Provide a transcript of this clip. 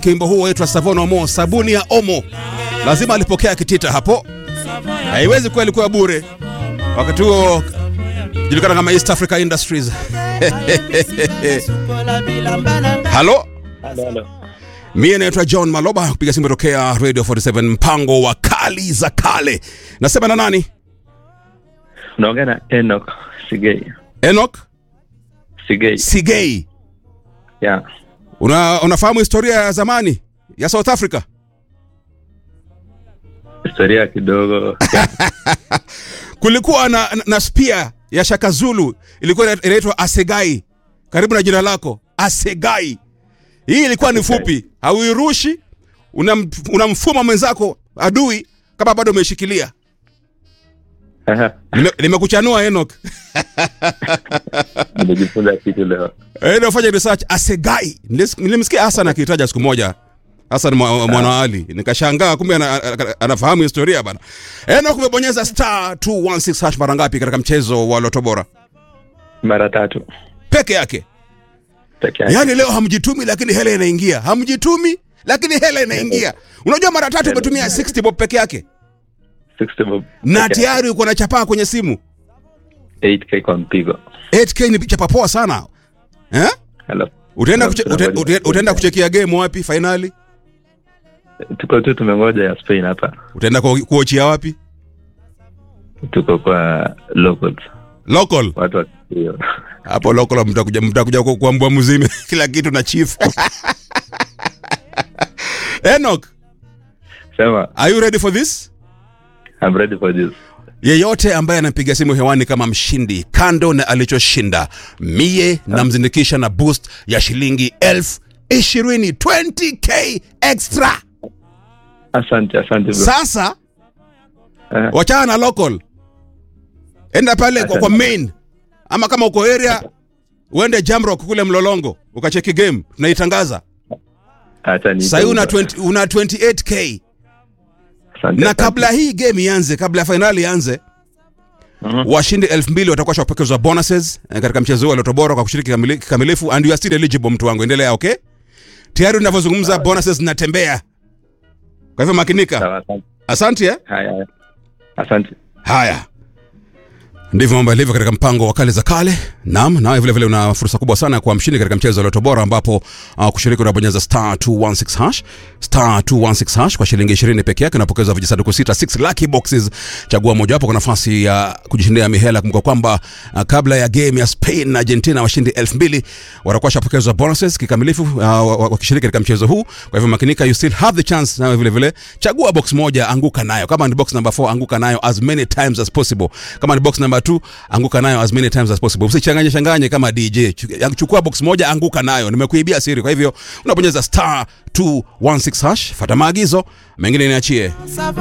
Kimbo huo waitwa Savona Omo, sabuni ya Omo. Lazima alipokea kitita hapo, haiwezi kuwa ilikuwa bure. Wakati huo julikana kama East Africa Industries. Halo, Halo, halo. mie naitwa John Maloba, kupiga simu tokea Radio 47 mpango wa kali za kale. Nasema na nani? Unaongea na Enoch Sigei. Enoch Sigei. Sigei. Yeah. Una, unafahamu historia ya zamani ya South Africa? Historia kidogo. Kulikuwa na, na, na spia ya Shaka Zulu ilikuwa ina- inaitwa Asegai, karibu na jina lako Asegai. Hii ilikuwa ni fupi, hauirushi, unam- unamfuma mwenzako adui kama bado umeshikilia. Aha, Nime- Nimekuchanua Enoch. Nimejifunza kitu leo. Eh, nafanya research Asegai. Nilis- Nilimsikia Hassan akitaja siku moja. Hassan mwa- mwana Ali. Nikashangaa kumbe ana- ana- anafahamu historia bana. Enoch umebonyeza star 216 hash mara ngapi katika mchezo wa Loto Bora? Mara tatu Peke yake. peke yake. Yaani leo hamjitumi lakini hela inaingia. Hamjitumi lakini hela inaingia. Unajua mara tatu umetumia 60 bob peke yake 60 bob. na peke yake. tayari uko na chapaa kwenye simu. 8k kwa mpigo. 8k ni chapa poa sana. Eh? Hello. Utaenda Hello, kuche, tunangoja. ute, ute, utaenda kuchekia game wapi finali? Tuko tu tumengoja ya Spain hapa. Utaenda ku- kuochia wapi? Tuko kwa locals. Local. Watu wa hiyo. Hapo local mtakuja mtakuja ku- kuambua mzime kila kitu na chief. Enoch, Sema, are you ready for this? I'm ready for this. Yeyote ambaye anapiga simu hewani kama mshindi, kando na alichoshinda, mie namzindikisha na boost ya shilingi elfu ishirini 20k extra. Asante, asante bro. Sasa Eh, wachana na local, enda pale kwa, kwa main, ama kama uko area uende Jamrock kule Mlolongo ukacheki game, tunaitangaza acha ni. sahii una, 20 una 28k Asante, na asante. kabla hii game ianze, kabla ya fainali ianze, Mhm. washindi elfu mbili watakuwa shapokezwa bonuses eh, katika mchezo huu wa Loto Bora kwa kushiriki kamili- kikamilifu, and you are still eligible, mtu wangu, endelea. Okay, tayari unavyozungumza bonuses zinatembea, kwa hivyo makinika. Sawa, asante. Asante eh? Haya, haya. Asante. Haya, ndivyo mambo yalivyo katika mpango wa kale za kale. Naam, nawe vile vile una fursa kubwa sana ya kuwa mshindi katika mchezo wa Loto Bora, ambapo uh, kushiriki unabonyeza star 216 hash star 216 hash kwa shilingi 20 peke yake, unapokeza vijisanduku sita 6 lucky boxes. Chagua mojawapo kwa nafasi ya kujishindia mihela. Kumbuka kwamba uh, kabla ya game ya Spain na Argentina, washindi 2000 watakuwa washapokezwa bonuses kikamilifu uh, wa- wa- wakishiriki katika mchezo huu. Kwa hivyo makinika, you still have the chance. Nawe vile vile chagua box moja, anguka nayo. Kama ni box number 4 anguka nayo as many times as possible. Kama ni box number 2 anguka nayo as many times as possible. Usichanganye changanye kama DJ. Chu- Chukua box moja, anguka nayo. Nimekuibia siri. Kwa hivyo unabonyeza star 216 hash, fuata maagizo, mengine niachie.